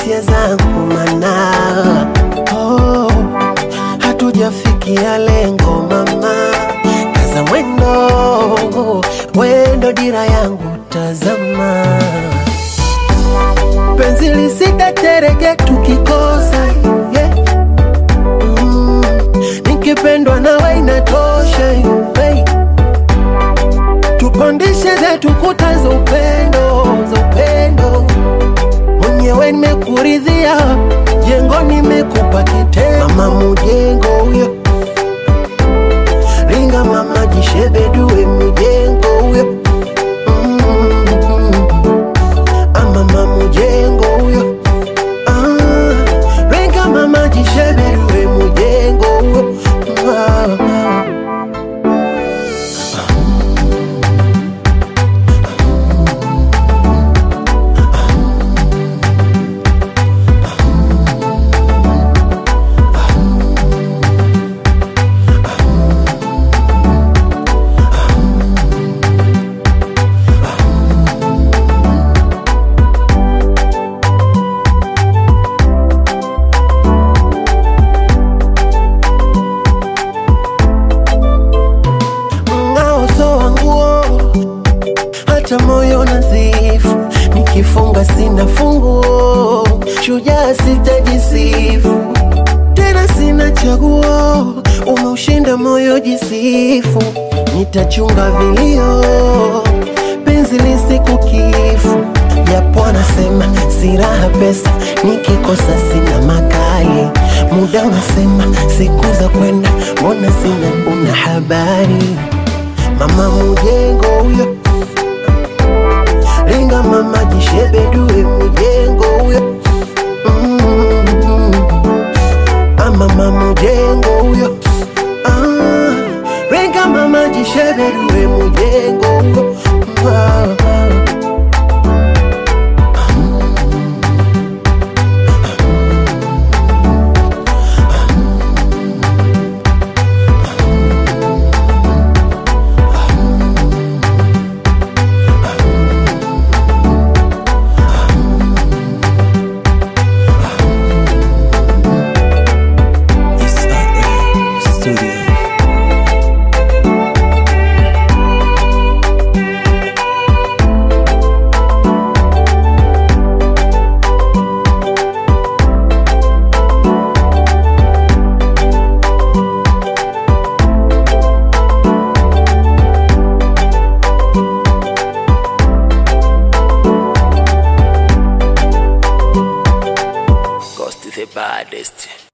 hisia zangu mana oh, hatujafikia lengo mama, kaza mwendo, wendo dira yangu tazama, penzi lisitetereke tukikosa yeah. mm, nikipendwa nawe inatosha hey. Tupandishe zetu kuta za upendo, za upendo. Mwenyewe nimekuridhia, jengo nimekupa kitendo. Mama mujengo huyo, ringa mama jishebedue mijengo huyo Mm. Ah, mama mujengo huyo Ah, ringa mama jishebedue mujengo huyo Ah, ah. mng'ao so wanguo hata moyo nadhifu, nikifunga sina funguo, shujaa sitajisifu tena, sina chaguo, umeushinda moyo jisifu, nitachunga vilio, penzi lisiku kifu, japo anasema si raha pesa, nikikosa sina makali, muda unasema siku za kwenda, mbona sina una habari mama mujengo huyo ringa mama jishebedue mujengo huyo mm ah, mama mujengo huyo ah, ringa mama jishebedue mujengo huyo ah, ah. It's Ray Studio. Ghost the baddest.